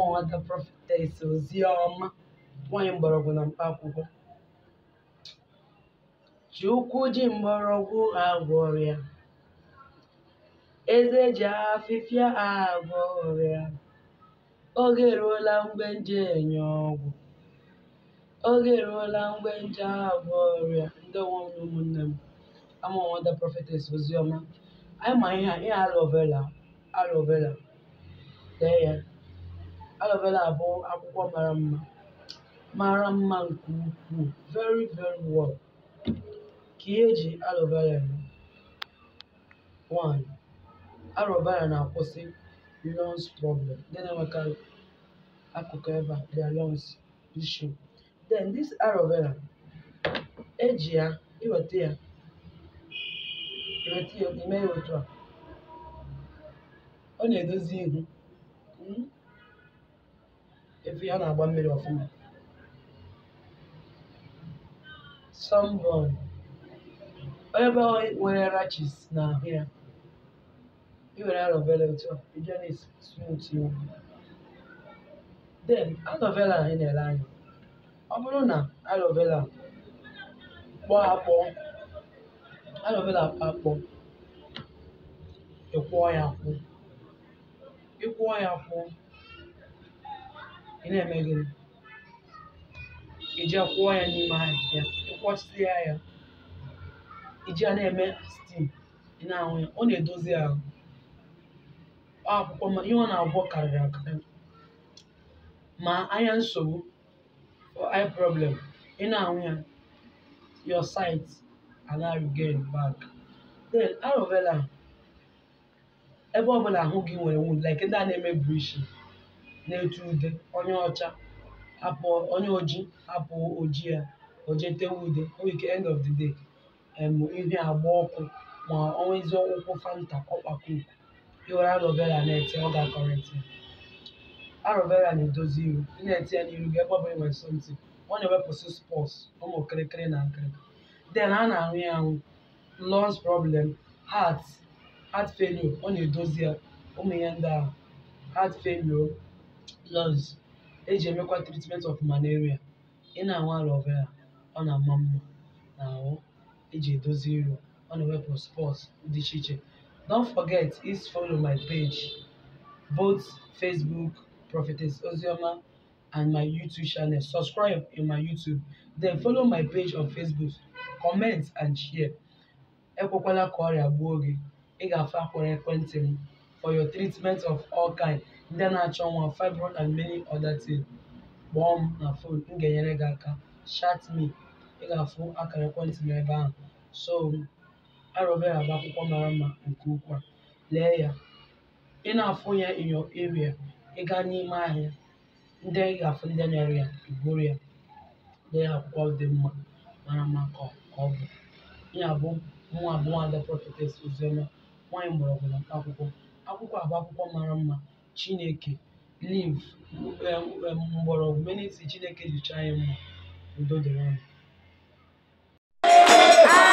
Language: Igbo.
nwata prophetess Oziọma nwanyị mgbọrọgwụ na mkpa akwụkwọ Chukwu ji mgbọrọgwụ agwọ ọrịa eze ji afịfịa agwọ ọrịa oge eruola mgbe nje enye ọgwụ oge eruola mgbe nje agwọ ọrịa ndewo m na ụmụnne m ama nwata prophetess Oziọma anyị ma ihe a ihe aloe vera aloe vera lee ya aloe vera bụ akwụkwọ mara mma mara mma nke ukwuu very very well ka ihe eji aloe vera eme one aloe vera na-akwụsị lungs problem ndị na-enwekarị akụkụ ebe a their lungs issue then this aloe vera eji ya iweta ya iweta ya ime ya otu a ọ na-edozi ihu mm, efu ya ọ na-agba mmiri ọfụma sunburn ebe nwere rachis n'ahụ ya iwere aloe vera otu a ije na-smooth ihu then aloe vera anyị na-ele anya ọ bụrụ na aloe vera kpọọ akpọ aloe vera akpọ akpọ ịkwụọ ya akwụ ịkwụọ ya akwụ ị na-eme gịnị iji kwụọ ya n'ime ahịhịa ịkwọsịa ya iji ya na-eme stim ị na-ahụ ya ọ na-edozi ahụ ọ akwụkwọ ma ihe ọ na-agwọ karịrị akarị ma anya nsogbu or eye problem ị na-ahụ ya your sight ana regain back then aloe vera ebe ọbụla ahụ gị nwere wound like ndị a na-eme bleaching na-etu ude onye ọcha hapụ onye oji hapụ oji ya oje tewe ude o nwere ike end of the day em ihu ya agba ọkụ ma onwezi ụkwụ fanta ọkpakọ uku iwere aloe vera na-ete ọ ga-akọrịtị aloe vera na-edozi iru ị na-ete ya n'iru gị ebe ọbụla nwere something ọ na-ewepụsị spọs ụmụ kịrịkịrị na nkịrịkị then a na-ahụ ya ahụ lungs problem heart heart failure ọ na-edozi ya ụmụ ihe ndị ahụ heart failure lungs eji emekwa treatment of malaria ị na-ahụ aloe vera ọ na-ama mma n'ahụ eji edozi iru ọ na-ewepụ spọts dị iche iche don't forget is follow my page both facebook prophetess ozioma and my youtube channel subscribe in my youtube then follow my page on facebook comment and share ekwekwala ka ọrịa gbuo gị ị ga-afụ akwara ekwentị m for your treatment of all kind ndị na-achọ nwa fibroid and many other things kpọọ m na phone m ga-enyere gị aka chat me ị ga-afụ akara ekwentị m ebe ahụ so aloe vera bụ akwụkwọ mara mma nke ukwuu a. lee ya ị na-afụ ya in your area ị gaa n'ime ahịa ndị ị ga-afụ ndị na-ere ya iburu ya lee ya akwụkwọ dị mma mara mma ka ọ ka ọ bụ ihe abụ nwa abụ nwada prophetess oziọma nwanyị mgbọrọgwụ na mkpa akwụkwọ akwụkwọ a bụ akwụkwọ mara mma chineke liv mgbọrọgwụ meniti chineke jicha anyị mma udo dịrị anyị